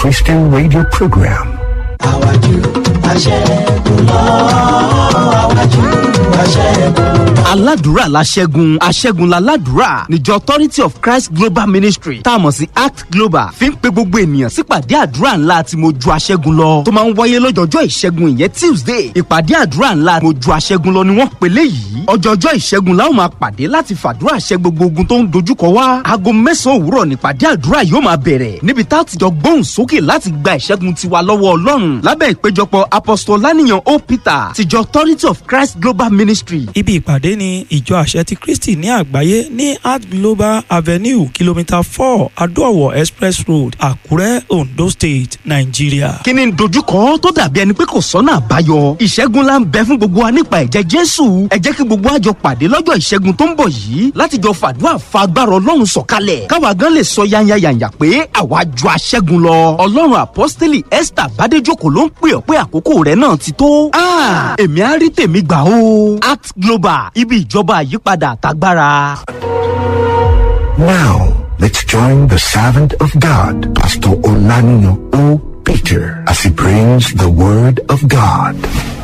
Christian radio program. àwájú aṣẹ́gun lọ àwájú aṣẹ́gun lọ. aládùúrà la ṣẹ́gun aṣẹ́gun la ládùúrà níjọ authority of christ global ministry tá a mọ̀ sí act global fi ń pe gbogbo ènìyàn sípàdé àdúrà ńlá tí mo ju aṣẹ́gun lọ tó máa ń wáyé lọ́jọ́jọ́ ìṣẹ́gun ìyẹn tuesday ìpàdé àdúrà ńlá mo ju aṣẹ́gun lọ ni wọ́n pèlè yìí ọjọ́jọ́ ìṣẹ́gun la ó máa pàdé láti fàdúrà ṣẹ́ gbogbo ogun tó ń dojúkọ wá aago mẹ́sàn-án òwúrọ̀ nípàdé àdúrà yóò máa bẹ̀rẹ̀ níbi tá a ti jọ gbóhùn sókè láti gba ìṣẹ́gun tiwa lọ́wọ́ ọlọ́run lábẹ́ ìpéjọpọ̀ apostol lánìyàn o peter tìjọ authority of christ global ministry Ibi ìpàdé ni ìjọ àṣẹ ti Kristi ní àgbáyé ní Art Global Avenue kìlómítà four Adó-Ọ̀wọ̀ Express Road, Àkúrẹ́, Ondo State, Nàìjíríà. kí ni dojúkọ tó dàbí ẹni pé kò sọ́nà àbáyọ ìṣẹ́gun la ń bẹ fún gbogbo wa nípa ẹ̀jẹ̀ jésù ẹ jẹ́ kí gbogbo wa jọ pàdé lọ́jọ́ ìṣẹ́gun tó ń bọ̀ yìí láti jọ fàdúrà fa agbára ọlọ́run sọ̀kalẹ̀ káwa gan lè sọ yányányányá pé àwa ju aṣẹ́gun lọ ọlọ́run apọ́sítélì esther bádéjòkó ló ń pè ọ́ pé àkókò rẹ̀ náà ti tó Ah, èmi á rí tèmi gbà o act global ibi ìjọba àyípadà àtagbára. Now, let's join the servant of God, Pastor Olanino O. Peter, as he brings the word of God.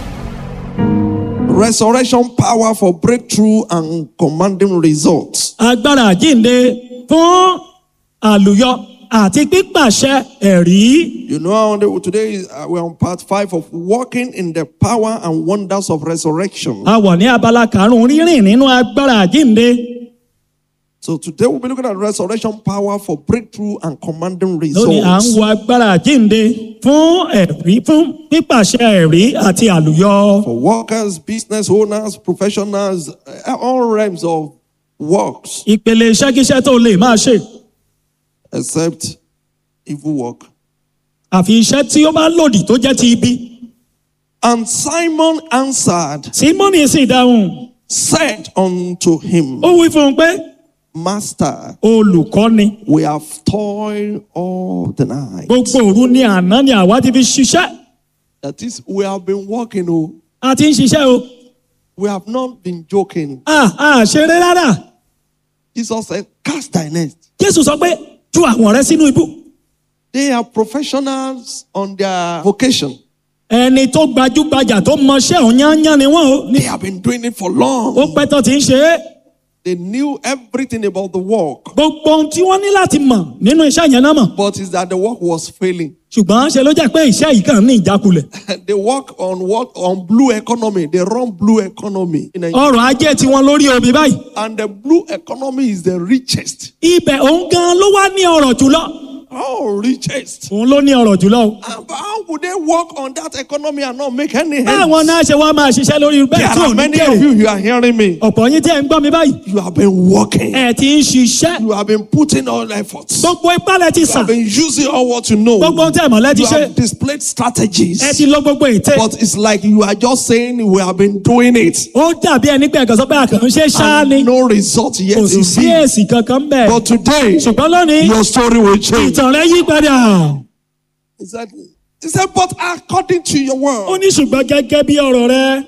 resurrection power for breakthrough and commanding results. agbára àjínde fún àlùyọ àti pípàṣẹ ẹ̀rí. You know, how the- today is, uh, we're on part five of walking in the power and wonders of resurrection. a wà ní abala karùn-ún rírìn nínú agbára àjínde. So today we'll be looking at resurrection power for breakthrough and commanding lónìí à ń results. wo agbára àjínde fún ẹ̀rí fún pípàṣẹ ẹ̀rí àti àlùyọ. For workers, business owners, professionals, uh, all realms of works, ìpele iṣẹ́kíṣẹ́ tó lè máa ṣe except evil work. àfi iṣẹ́ tí ó bá lòdì tó jẹ́ ti ibi. And Simon answered, simoni sì dáhùn said unto him, ó wí fún un pé Master, olùkọ́ni we have toiled all the night. gbogbo òru ni àná ni àwa ti fi ṣiṣẹ́ That is, we have been working, oh, a ti ń ṣiṣẹ́ o. we have not been joking. a a ṣeré rárá Jesus said, Cast thy net. jésù sọ pé tú àwọn rẹ sínú ibú. They are professionals on their vocation. ẹni tó gbajúgbajà tó mọṣẹ́ òun yányán ni wọ́n o. They ní have been doing it for ó long. pẹ́ tó ti ń ṣe é. They knew everything about the work, gbogbo ohun tí wọ́n ní láti mọ̀ nínú iṣẹ́ yẹn náà mọ̀. but it's that the work was failing. ṣùgbọ́n ṣe ló jẹ́ pé iṣẹ́ yìí kàn ní ìjákulẹ̀. they work on what on blue economy. They run blue economy. in Nigeria. ọrọ̀ ajé tí wọ́n lórí omi báyìí. And the blue economy is the richest. ibẹ̀ òun gan ló wá ní ọrọ̀ jùlọ. Oh, richest. òun ló ní ọrọ̀ jùlọ o. Ah, But how would they work on that economy and not make any báwọn sense? náà ṣe wá máa ṣiṣẹ́ lórí There bẹ́ẹ̀ tí ò are ní many of jèrè. you, you are hearing me. ọ̀pọ̀ yín tí ẹ̀ ń gbọ́ mi báyìí. You have been working. ẹ̀ ti ń ṣiṣẹ́. You have been putting all efforts. You gbogbo ipá lẹ ti sàn. have been using all what you know. gbogbo ohun tí ẹ̀ mọ̀ lẹ ti You ṣe. have displayed strategies. ẹ ti lo gbogbo ète. But it's like you are just saying we have been doing it. ó dàbí ẹni pé ẹ̀kan sọ pé àkànṣe ṣáá ni. And no result yet. kò You sì sí see. èsì kankan bẹ́ẹ̀. But today, ṣùgbọ́n lónìí your story will change. ìtàn rẹ yí padà. He said, he said, but according to your ó word, ní ṣùgbọ́n gẹ́gẹ́ bí ọ̀rọ̀ rẹ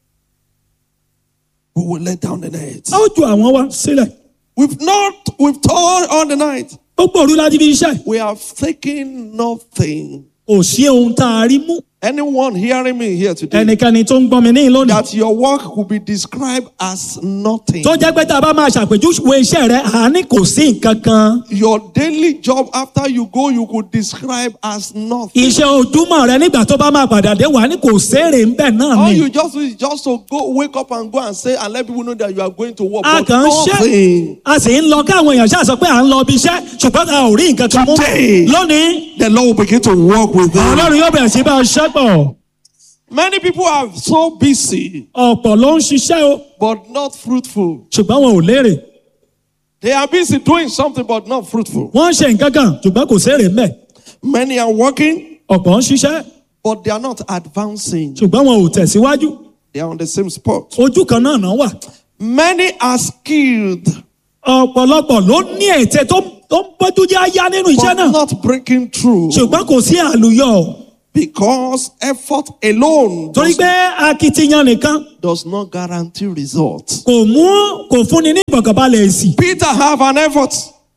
we will let down the net. a ó ju àwọn wa sílẹ̀. We've not, we've toiled all the night. gbogbo òru láti fi iṣẹ́. We have taken nothing. kò sí ohun tá a rí mú. Anyone hearing me here today, ẹnikẹ́ni tó ń gbọ́ mi ní lónìí. that your work could be described as nothing. tó jẹ́ pé tá a bá máa ṣàpèjúwe iṣẹ́ rẹ àní kò sí nǹkan kan. Your daily job after you go, you could describe as nothing. iṣẹ́ ojúmọ́ rẹ nígbà tó bá máa padà dé wà ní kò séèrè ń bẹ̀ náà All ni. you just do is just to go, wake up and go and say, and let people know that you are going to work. a But kàn ń ṣe nothing. a sì ń lọ káwọn èèyàn ṣáà sọ pé à ń lọ ibi iṣẹ́ ṣùgbọ́n a ò rí nǹkan kan mú. Today. lónìí The Lord will begin to work with them. ọlọ́run yóò bẹ̀rẹ̀ sí bá a ṣẹ́ pọ̀. Many people are so busy, ọ̀pọ̀ ló ń ṣiṣẹ́ o but not fruitful. ṣùgbọ́n wọn ò lérè. They are busy doing something, but not fruitful. wọ́n ń ṣe nǹkan kan ṣùgbọ́n kò séèrè ń bẹ̀. Many are working, ọ̀pọ̀ ń ṣiṣẹ́ but they are not advancing. ṣùgbọ́n wọn ò tẹ̀síwájú. They are on the same spot. ojú kan náà náà wà. Many are skilled, ọ̀pọ̀lọpọ̀ ló ní ète tó tó ń bójú jẹ́ àyá nínú iṣẹ́ but náà. not breaking through. ṣùgbọ́n kò sí àlùyọ. Because effort alone torí does, pé akitiyan nìkan does not guarantee results. kò mú kò fúnni ní ìfọ̀kànbalẹ̀ èsì. Peter have an effort.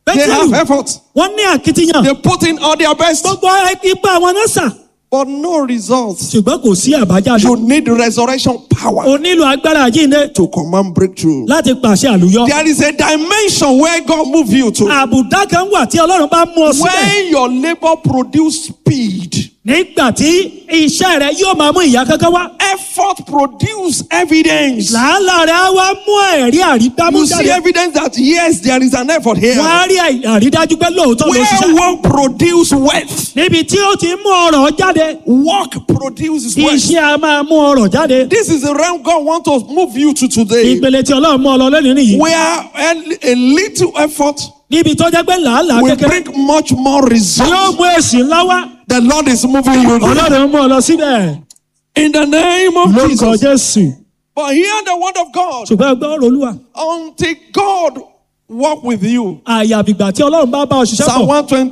They Bẹ́tẹ̀lù have effort. wọ́n ní àkitiyan They put in all their best, gbogbo ipa wọn náà sà but no results. ṣùgbọ́n kò sí àbájáde You need resurrection power o nílò agbára àjíǹde to command breakthrough. láti pàṣẹ àlùyọ There is a dimension where God move you to. àbùdá kan wà tí ọlọ́run bá mú ọ síbẹ̀ When your labor produce speed, nígbà tí iṣẹ́ rẹ yóò máa mú ìyá kankan wá effort produce evidence. làálàá rẹ á wá mú ẹ̀rí àrídámú You see jáde evidence that yes, there is an effort here. wọ́n á rí àrídájú pé lóòótọ́ ló Where ṣiṣẹ́ work produce wealth, níbi tí ó ti mú ọrọ̀ jáde work produces wealth. iṣẹ́ a máa mú ọrọ̀ jáde This is the realm God wants to move you to today. ìpele tí ọlọ́run mú ọ lọ lónìí nìyí Where a, a little effort níbi tó jẹ́ pé làálàá will kékeré bring much more yóò results. mú èsì ńlá wá The Lord is moving you there. ọlọ́run mú ọ lọ síbẹ̀ in the name of lórúkọ Jesus. jésù But hear the word of God ṣùgbọ́n ẹgbẹ́ ọ̀rọ̀ olúwa until God walk with you. àyàbìgbà tí ọlọ́run bá bá ọ ṣiṣẹ́ Psalm pọ̀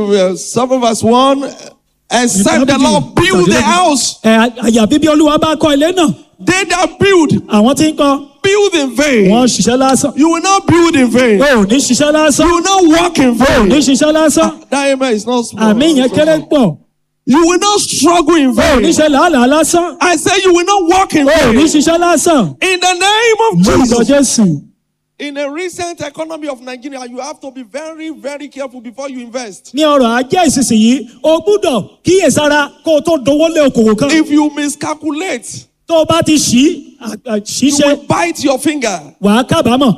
127 verse 1 Except the Lord build the house, ẹ àyàbí bí olúwa bá kọ́ ilé náà they that build, àwọn tí ń kọ́ build in vain. wọ́n ṣiṣẹ́ lásán You will not build in vain. o ò ní ṣiṣẹ́ lásán You will not walk in o ò ní vain. ṣiṣẹ́ lásán That amen is not small. àmì yẹn kéré pọ̀ You will not struggle in o ò ní vain. ṣe làálàá lásán I say you will not walk in o ò ní vain. ṣiṣẹ́ lásán In the name of lórúkọ Jesus. jésù In a recent economy of Nigeria, you have to be very, very careful before you invest. ní ọrọ̀ ajé ìsinsìnyí o gbúdọ̀ kíyèsára kó o tó dowó lé okòwò kan If you miscalculate, tó o bá ti ṣí à- à- you ṣíṣe will bite your finger. wàá kábàámọ̀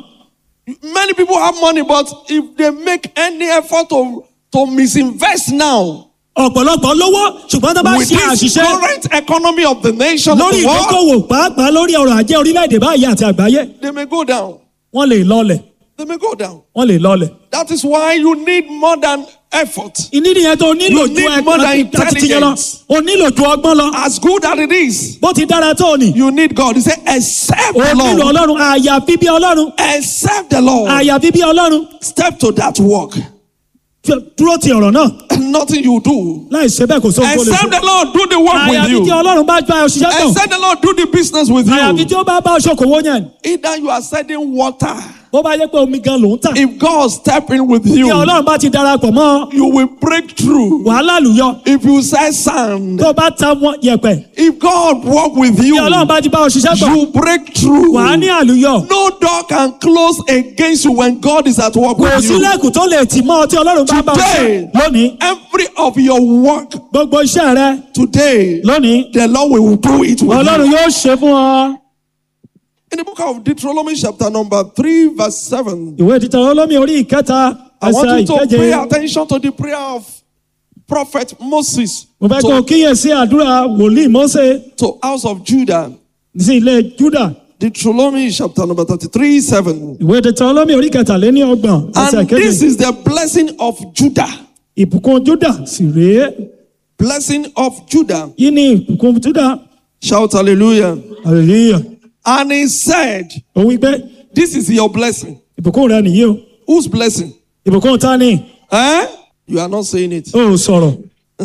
Many people have money, but if they make any effort to, to misinvest now, ọ̀pọ̀lọpọ̀ lówó ṣùgbọ́n tó bá with ṣe this àṣìṣe current economy of the nation, of lórí the world, ìdókòwò pàápàá lórí ọrọ̀ ajé orílẹ̀-èdè báyìí àti àgbáyé they may go down. wọ́n lè lọlẹ̀ They may go down. wọ́n lè lọlẹ̀. That is why you need more than effort. ìní nìyẹn tó nílò You ju need more than ẹ̀ka àti tiyẹn lọ intelligence. o nílò ju ọgbọ́n lọ As good as it is, bó ti dára tó ni you need God. He said, except o the nílò Lord. ọlọ́run àyàfi bí ọlọ́run Except the Lord. àyàfi bí ọlọ́run Step to that work. Fi- dúró ti ọ̀rọ̀ náà And nothing you do. láì ṣe bẹ́ẹ̀ kò sóhun tó lè Except ṣe the Lord do the work with àyàfi tí you. ọlọ́run bá gba òṣìṣẹ́ tán Except the Lord do the business with àyàfi you. tí ó bá bá ọṣọkòwò yẹn Either you are selling water. bó bá yẹ pé omi gan ló ń tà If God step in with tí you, ọlọ́run bá ti darapọ̀ mọ́ you will break through. wàhálà lùyọ If you sell sand, tó bá ta wọn yẹ̀pẹ̀ if God walk with you, tí ọlọ́run bá ti bá òṣìṣẹ́ pọ̀ you break through. wàá ní àlùyọ No door can close against you when God is at work kò with you. sílẹ̀kùn tó lè tì mọ́ ọ tí ọlọ́run bá bá Today, òṣìṣẹ́ lónìí every of your work gbogbo iṣẹ́ rẹ today, lónìí the Lord will do it with ọlọ́run you. yóò ṣe fún ọ. In the book of Deuteronomy, chapter number 3, verse 7, ìwé títà olómi orí ìkẹta I want ẹsẹ̀ you to ìkeje pay attention to the prayer of Prophet Moses mo fẹ́ kó o to, kíyèsí àdúrà wòlíì Mósè to house of Judah. sí ilé Júdà Deuteronomy, chapter number 33, 7. ìwé títà olómi orí kẹtàléní ọgbọ̀n ẹsẹ̀ And this ìkeje is the blessing of Judah. ìbùkún Júdà sì rèé Blessing of Judah. yìí ni ìbùkún Júdà Shout hallelujah. hallelujah And he said, ó wí pé This is your blessing. ìbùkún rẹ nìyí o Whose blessing? ìbùkún ta ni Eh? You are not saying it. ó sọ̀rọ̀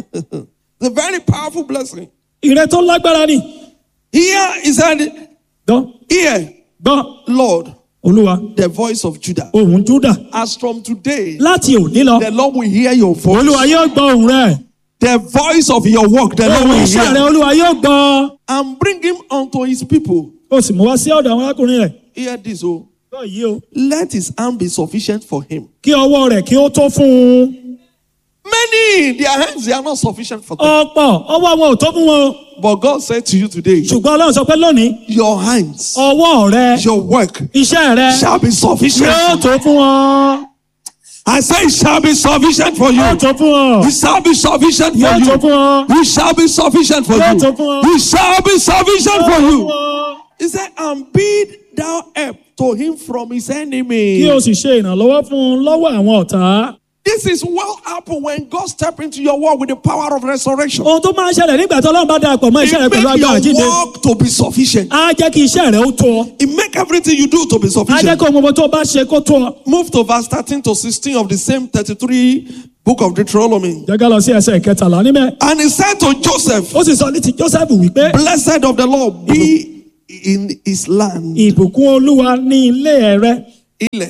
The very powerful blessing. ìrẹ tó lágbára ni Here he said, gbọ́ Here, gbọ́ Lord, olúwa the voice of Judah. ohùn Júdà As from today, láti òní lọ the Lord will hear your olúwa voice. yóò gbọ́ ohùn rẹ The voice of your work, the Lord ohùn will iṣẹ́ rẹ hear. olúwa yóò gbọ́ And bring him unto his people. ó sì mú wá sí ọ̀dọ̀ àwọn arákùnrin rẹ̀ Hear this, oh. gbọ́ yìí o Let his hand be sufficient for him. kí ọwọ́ rẹ̀ kí ó tó fún un Many, their hands, they are not sufficient for them. ọ̀pọ̀ ọwọ́ wọn ò tó fún wọn o But God said to you today, ṣùgbọ́n ọlọ́run sọ pé lónìí Your hands, ọwọ́ rẹ your work iṣẹ́ rẹ shall be sufficient. yóò for you. tó fún wọn I say it shall be sufficient for you. yóò tó fún wọn It shall be sufficient for yóò tó you. fún wọn It shall be sufficient for Yóò you. tó fún ọ. It shall be sufficient for Yóò tó you. fún wọn. He said, and bid thou help to him from his kí enemy. o sì ṣe ìrànlọ́wọ́ fún un lọ́wọ́ àwọn ọ̀tá This is what happened when God stepped into your work with the power of resurrection. ohun tó máa ń ṣẹlẹ̀ nígbà tí ọlọ́run bá darapọ̀ mọ́ It iṣẹ́ rẹ pẹ̀lú make agbára jíde your work to be sufficient. á jẹ́ kí iṣẹ́ rẹ ó tó ọ It make everything you do to be á jẹ́ sufficient. kí ohun gbogbo tó bá ṣe kó tó ọ. Move to verse 13 to 16 of the same 33 book of Deuteronomy. jẹ́ ká lọ sí ẹsẹ̀ kẹtàlá níbẹ̀ And he said to Joseph, ó sì sọ ní ti Joseph wípé Blessed of the Lord be in his land. ìbùkún olúwa ní ilé rẹ Ilẹ̀.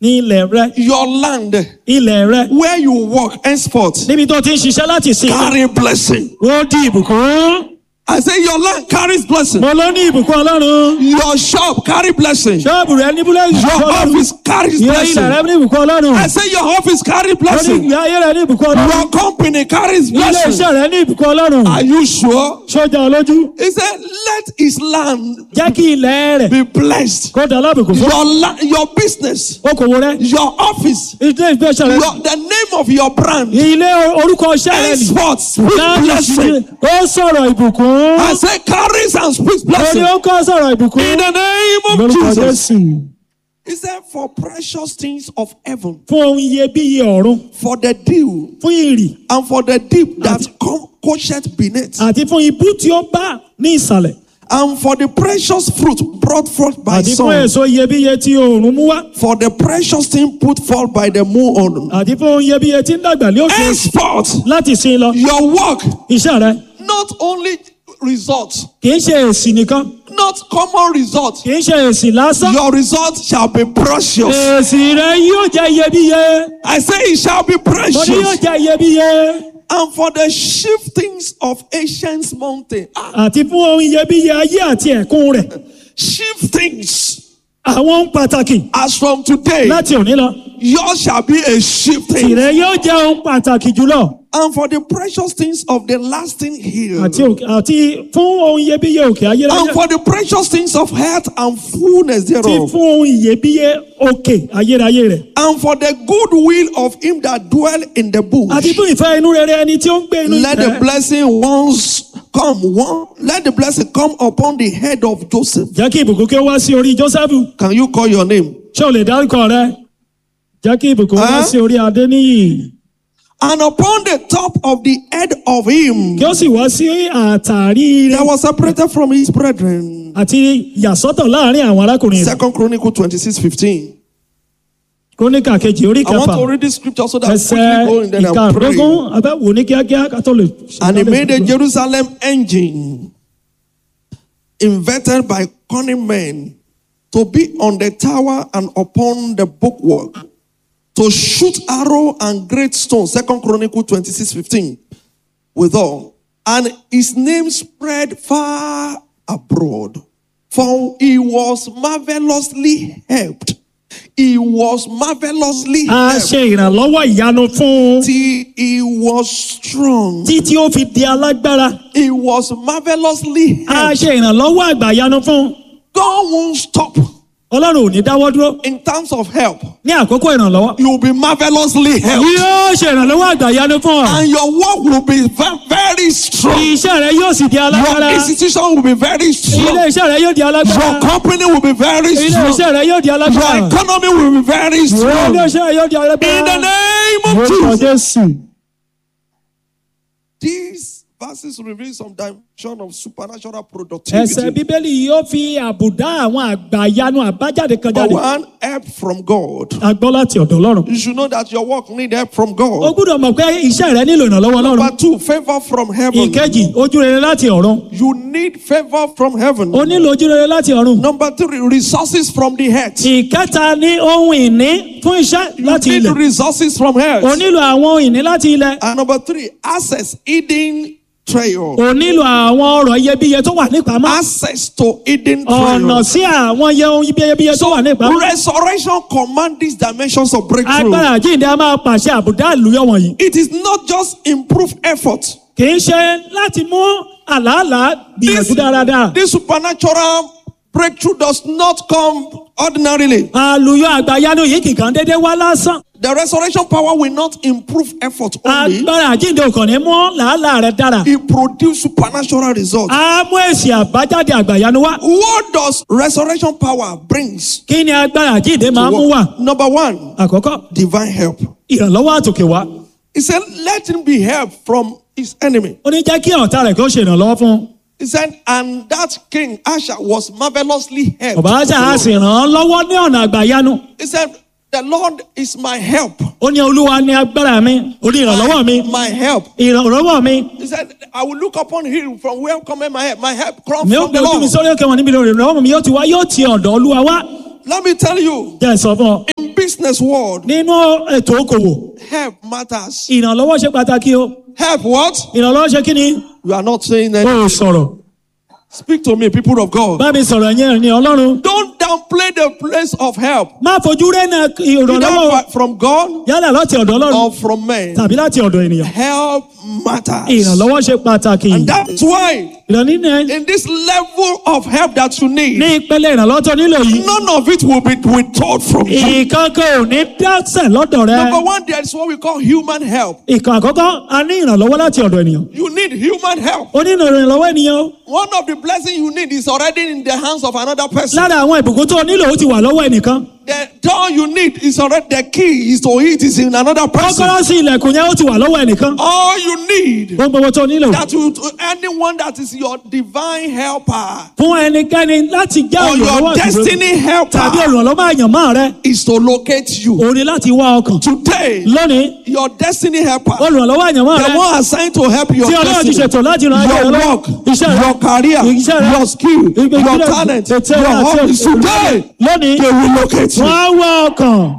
ní ilẹ̀ rẹ your land, ilẹ̀ rẹ where you work henceforth, níbi tó ti ń ṣiṣẹ́ láti sìn carry blessing. ó di ìbùkún I say your land carries blessing. mo ló ní ìbùkún ọlọ́run Your shop carry blessing. ṣọ́ọ̀bù rẹ ní búlẹ̀ ìbùkún Your ọlọ́run office carries ìwé ilẹ̀ rẹ blessing. ní ìbùkún ọlọ́run I say your office carry ó ní blessing. ìgbé ayé rẹ ní ìbùkún ọlọ́run Your company carries ilé blessing. iṣẹ́ rẹ ní ìbùkún ọlọ́run Are you sure? sójà olójú He said, let his land jẹ́ kí ilẹ̀ rẹ̀ be blessed. kó dà lábùkún fún Your la- your business, okòwò rẹ your office, ilé ìgbésẹ̀ rẹ your, the name of your brand. ilé orúkọ iṣẹ́ rẹ nì Henceforth, speak láti blessing. ó sọ̀rọ̀ ìbùkún I say carries and speaks ó ní blessing. ó kọ́ sọ̀rọ̀ ìbùkún In the name of lórúkọ Jesus. Jésù He said, for precious things of heaven, fún ohun iyebíye ọ̀run for the dew, fún ìrì and for the deep that come coached beneath, àti fún ibú tí ó bá ní ìsàlẹ̀ and for the precious fruit brought forth by àti fún sun, èso iyebíye tí oòrùn mú wá for the precious thing put forth by the moon. àti fún ohun iyebíye tí ń dàgbà ní òkè Henceforth, láti sin lọ your work iṣẹ́ rẹ not only results, kì í ṣe èsì nìkan not common results. kì í ṣe èsì lásán Your results shall be precious. èsì rẹ yóò jẹ́ iyebíye I say it shall be mo ní yóò precious. jẹ́ iyebíye And for the shiftings of ancient mountain, ah, àti fún ohun iyebíye ayé àti ẹ̀kún rẹ̀ shiftings. àwọn ohun pàtàkì As from today, láti òní lọ yours shall be a shifting. tìrẹ yóò jẹ́ ohun pàtàkì jùlọ And for the precious things of the lasting hill. àti òkè- àti fún ohun iyebíye òkè And ayérayé for the precious things of health and fullness àti thereof. fún ohun iyebíye òkè ayérayé rẹ̀ And for the good will of him that dwell in the bush. àti fún ìfẹ́ inú rere ẹni tí ó ń gbé inú Let the ìfẹ́ blessing once come. One, let the blessing come upon the head of Joseph. jẹ́ kí ìbùkún kí ó wá sí orí Jósẹ́fù Can you call your name? ṣé o lè dárúkọ rẹ jẹ́ kí ìbùkún wá Huh? sí orí Adéníyì And upon the top of the head of him kí ó sì wá sí àtàrí rẹ̀ that was separated from his brethren. àti yàsọ́tọ̀ láàrin àwọn arákùnrin rẹ̀ Second Chronicle 26 15. kóníkà kejì orí I want kẹfà to read this scripture so that ẹsẹ̀ quickly go in then I'll ìkarùndógún pray. abẹ́wò ní kíákíá ká tó lè. And he made a Jerusalem engine invented by cunning men to be on the tower and upon the bookwork to shoot arrow and great stone. Second Chronicle 26 15. Withal. And his name spread far abroad. For he was marvelously helped. He was marvelously a helped ṣe ìrànlọ́wọ́ ìyanu fún un till he was strong. títí ó fi di alágbára He was marvelously a helped. ṣe ìrànlọ́wọ́ àgbà ìyanu fún un God won't stop ọlọ́run ò ní dáwọ́ dúró in terms of help. ní àkókò ìrànlọ́wọ́ You will be marvelously helped. yóò ṣe ìrànlọ́wọ́ àgbà ìyanu fún ọ And your work will be ve- very strong. iṣẹ́ rẹ yóò sì di alágbára Your institution will be very ilé strong. iṣẹ́ rẹ yóò di alágbára Your company will be very ilé strong. iṣẹ́ rẹ yóò di Your alágbára economy will be very ilé strong. iṣẹ́ rẹ yóò di In the alágbára name of Lórúkọ Jesus. Jésù. These verses reveal some dimension of supernatural ẹsẹ̀ productivity. bíbélì yóò fi àbùdá àwọn àgbà ìyanu àbájáde kan But jáde one, help from God. a gbọ́ láti ọ̀dọ̀ ọlọ́run You should know that your work need help from o God. gbúdọ̀ mọ̀ pé iṣẹ́ rẹ nílò ìrànlọ́wọ́ ọlọ́run Number two, favor from heaven. ìkejì ojú rere láti ọ̀run You need favor from heaven. o nílò ojú rere láti ọ̀run Number three, resources from the head. ìkẹta ní ohun ìní fún iṣẹ́ You láti need ilẹ̀ resources from o head. nílò àwọn ohun ìní láti ilẹ̀ And number three, access hidden treasure. o nílò àwọn ọrọ̀ iyebíye tó wà nípamọ́ Access to hidden ọ̀nà treasure. sí àwọn iye ohun iyebíye tó wà nípamọ́ Resurrection command these dimensions of breakthrough. agbára àjíǹde a máa pàṣẹ àbùdá àlùyọ wọ̀nyí It is not just improve effort. kì í ṣe láti mú àlàálàá gbìyànjú dáradára this supernatural breakthrough does not come ordinarily. àlùyọ àgbàyanu yìí kìkan déédéé wá lásán The resurrection power will not improve effort only. agbára àjíǹde òkàn ní mú làálàá rẹ dára It produce supernatural results. a mú èsì àbájáde àgbàyanu wá What does resurrection power brings? kí ni agbára àjíǹde máa to mú wá work? Number one, àkọ́kọ́ divine help. ìrànlọ́wọ́ àtòkè wá He said, let him be helped from his enemy. ó ní jẹ́ kí ọ̀tá rẹ̀ kí ó ṣe ìrànlọ́wọ́ fún un He said, and that king Asher was marvelously helped. ọ̀bá ṣe á sì ràn án lọ́wọ́ ní ọ̀nà àgbàyanu He said, the Lord is my help. ó ní olúwa ní agbára mi ó ní ìrànlọ́wọ́ mi My help. ìrànlọ́wọ́ mi He said, I will look upon him from where cometh my help. My help comes mi ó from gbé the ojú mi Lord. sórí òkè wọn níbi ìrànlọ́wọ́ mi yóò ti wá yóò ti ọ̀dọ̀ olúwa wá Let me tell you, jẹ́ ẹ sọ fún ọ in business world, nínú ètò okòwò help matters. ìrànlọ́wọ́ ṣe pàtàkì o Help what? ìrànlọ́wọ́ ṣe kí ni You are not saying o that. ò sọ̀rọ̀ Speak to me, people of God. bá mi sọ̀rọ̀ yẹn ní ọlọ́run Don't downplay the place of help. má fojú rẹ́nà ìrànlọ́wọ́ Either from God yálà láti ọ̀dọ̀ ọlọ́run or from men. tàbí láti ọ̀dọ̀ ènìyàn Help matters. ìrànlọ́wọ́ ṣe pàtàkì And that's why ìrànlọ́wọ́ in this level of help that you need, ní ìpele ìrànlọ́wọ́ tó nílò yìí none of it will be withheld from you. ìkankan ò ní dásẹ̀ lọ́dọ̀ rẹ Number one, there is what we call human help. ìkan àkọ́kọ́ a ní ìrànlọ́wọ́ láti ọ̀dọ̀ ènìyàn You need human help. ó ní ìrànlọ́wọ́ ènìyàn o. One of the blessings you need is already in the hands of another person. lára àwọn ìbùkún tó nílò ó ti wà lọ́wọ́ ẹnìkan The door you need is already the key is to it is in another person. kọ́kọ́rọ́ sí ilẹ̀kùn yẹn ó ti wà lọ́wọ́ ẹnìkan All you need ohun gbogbo tó nílò that you anyone that is your divine helper fún ẹnikẹ́ni láti jẹ́ or your olùrànlọ́wọ́ àtìgbò destiny tàbí helper olùrànlọ́wọ́ àyànmọ́ rẹ is to locate you. òun ni láti wá ọkàn Today, lónìí your destiny helper, olùrànlọ́wọ́ àyànmọ́ the rẹ one assigned to help your tí ọlọ́run ti destiny, ṣètò láti ràn ayé rẹ your lọ́wọ́ work, iṣẹ́ rẹ your career, iṣẹ́ rẹ your skill, ìgbé- your ìgbé- talent, your ètè rẹ àti hobbies. Today, lónìí they will locate you. wọ́n á wá ọkàn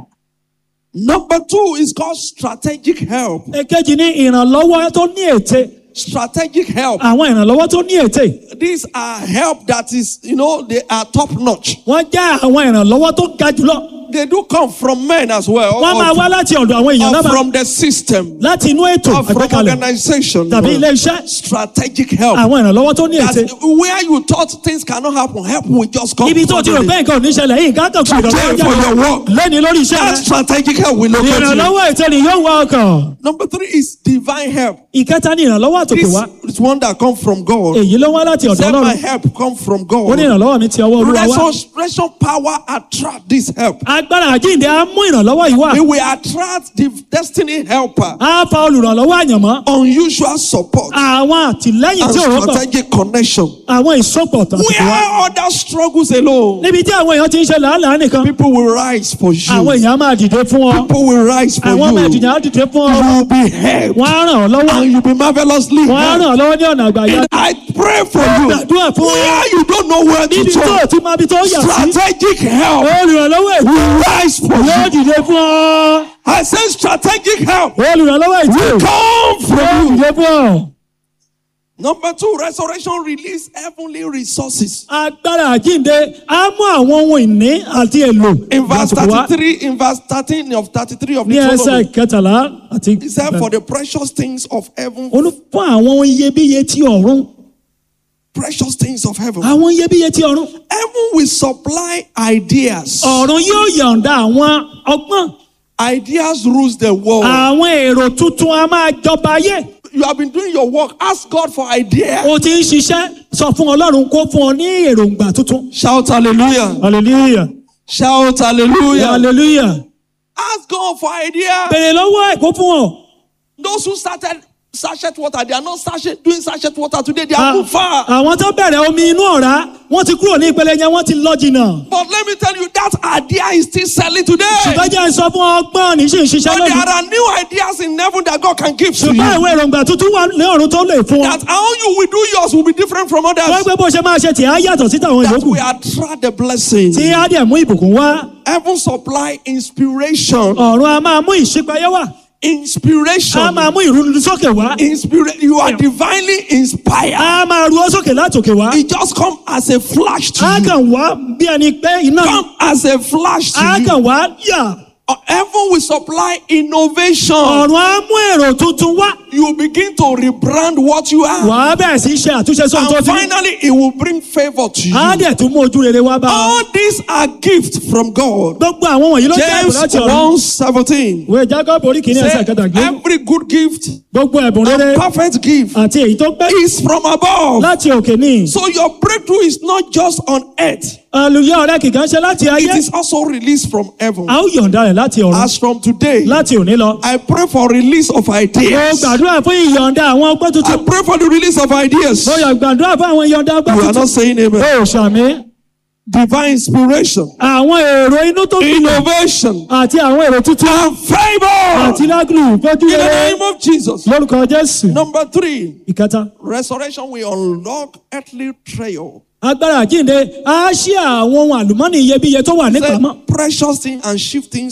Number two is called strategic help. èkejì ní ìrànlọ́wọ́ tó ní ète Strategic help. àwọn ìrànlọ́wọ́ tó ní ète These are help that is, you know, they are top notch. wọ́n jẹ́ àwọn ìrànlọ́wọ́ tó ga jùlọ They do come from men as well. wọ́n máa or- wá láti ọ̀dọ̀ àwọn èèyàn or lábàá from the system. láti inú ètò Or from àgbékalẹ̀ organization. tàbí ilé iṣẹ́ Strategic help. àwọn ìrànlọ́wọ́ tó ní ète That where you thought things cannot happen, help will just come. ibi tó ti rò suddenly. pé nǹkan ò ní ṣẹlẹ̀ yìí nǹkan kan kò Today ìrànlọ́wọ́ for your jáde work. lẹ́ni lórí iṣẹ́ That rẹ strategic help will locate you. ìrànlọ́wọ́ ète ni yóò wá ọkàn Number three is divine help. ìkẹta ní ìrànlọ́wọ́ àtòkè This wá is one that comes from God. èyí ló wá láti ọ̀dọ̀ Say my ọlọ́run help come from ó ní God. ìrànlọ́wọ́ mi ti ọwọ́ olúwa wá Resurrection power attract this help. agbára àjíǹde á mú ìrànlọ́wọ́ yìí wá It will attract the destiny helper. á fa olùrànlọ́wọ́ àyànmọ́ Unusual support àwọn àtìlẹ́yìn and tí ò rọ́pọ̀ strategic connection. àwọn ìsopọ̀ tàbí wá Where other struggles alone, níbi tí àwọn èèyàn ti ń ṣe làálàá nìkan people will rise for àwọn you. èèyàn á máa dìde fún ọ People will rise for àwọn ọmọ you. ẹ̀dùnjà á dìde fún ọ You will be helped wọ́n á ràn ọ́ lọ́wọ́ and you'll be marvelously wọ́n á ràn helped. ọ́ lọ́wọ́ ní ọ̀nà àgbáyé And I pray for you. gbàdúrà fún ọ Where you don't know where to níbi tó turn, ti máa bí tó yà sí strategic help olùrànlọ́wọ́ ètò will rise for yóò you. dìde fún ọ I say strategic help olùrànlọ́wọ́ ètò will come yóò from you. dìde fún ọ. Number two, resurrection release heavenly resources. agbára àjíǹde á mú àwọn ohun ìní àti èlò In verse lásìkò wá 33, in verse 13 of 33 of ní ẹsẹ̀ Deuteronomy, kẹtàlá àti he said, For the precious things of heaven, olú fún àwọn ohun iyebíye tí ọ̀run precious things of heaven, àwọn iyebíye tí ọ̀run heaven will supply ideas. ọ̀run yóò yọ̀ǹda àwọn ọgbọ́n Ideas rules the world. àwọn èrò tuntun a máa jọba ayé You have been doing your work. Ask God for ideas. o ti ń ṣiṣẹ́ sọ fún ọlọ́run kó fún ọ ní èròǹgbà tuntun. Shout hallelujah. hallelujah Shout hallelujah. hallelujah Ask God for ideas. bèrè lọ́wọ́ ẹ̀ kó fún ọ. Those who started sachet water, they are not sachet doing sachet water today. They Ah, are moved far. àwọn tó bẹ̀rẹ̀ omi inú ọ̀rá wọ́n ti kúrò ní ìpele yẹn wọ́n ti lọ jìnnà. But let me tell you, that idea is still selling today. ṣùgbọ́n jẹ́ sọ fún ọgbọ́n ní sì ń ṣiṣẹ́ But there lónìí. are new ideas in heaven that God can give to ṣùgbọ́n you. ìwé èròǹgbà tuntun wà ní ọ̀run tó lè fún ọ. That how you will do yours will be different from wọ́n others. gbé bó ṣe máa ṣe tì á yàtọ̀ sí tàwọn That ìyókù. will attract the blessing. tí á dẹ̀ mú ìbùkún wá. Heaven supply inspiration. ọ̀run a máa mú ìṣípayé wá. a Inspiration. máa mú ìrúnisókè wá. Inspira- you are divinely inspired. a máa ru ọ sókè látòkè wá. It just come as a flash to a you. kàn wá bí ẹni pé iná. Come as a flash to a you. kàn wá yà. Uh, Heaven will supply innovation. ọ̀run á mú èrò tuntun wá. You begin to rebrand what you are. wàá bẹ̀rẹ̀ sí í ṣe àtúnṣe sóhun tó And ti ní. finally, it will bring favor to you. á dẹ̀ tún mú ojú rere wá bá ọ. All these are gifts from God. gbogbo àwọn wọ̀nyí ló jẹ́ ẹ̀bùn James láti ọ̀run. 1 17. ìwé jacob orí kìíní ẹsẹ̀ kẹtàgbé. Every good gift gbogbo ẹ̀bùn rere and perfect gift àti èyí tó pé is from above. láti òkè ní. So your breakthrough is not just on earth, àlùyọ rẹ kìkan ṣe láti it ayé. is also released from heaven. a ó yọ̀ǹda rẹ̀ láti ọ̀run. As from today, láti òní lọ. I pray for release of mo ideas. gbàdúrà fún ìyọ̀ǹda àwọn ọgbọ́n I tuntun. pray for the release of ideas. mo yọ̀ gbàdúrà fún àwọn ìyọ̀ǹda ọgbọ́n You are tuntun. not saying amen. o ṣàmì. Divine inspiration, àwọn èrò inú tó kílẹ̀ innovation, àti àwọn èrò tuntun and favor. àti lágùlù fojú In the rere name of Jesus. lórúkọ jésù. Number three, ìkẹta resurrection will unlock earthly treasure. agbára àjíǹde á ṣí àwọn ohun àlùmọ́nì iyebíye tó wà nípamọ́. Say, precious things and shiftings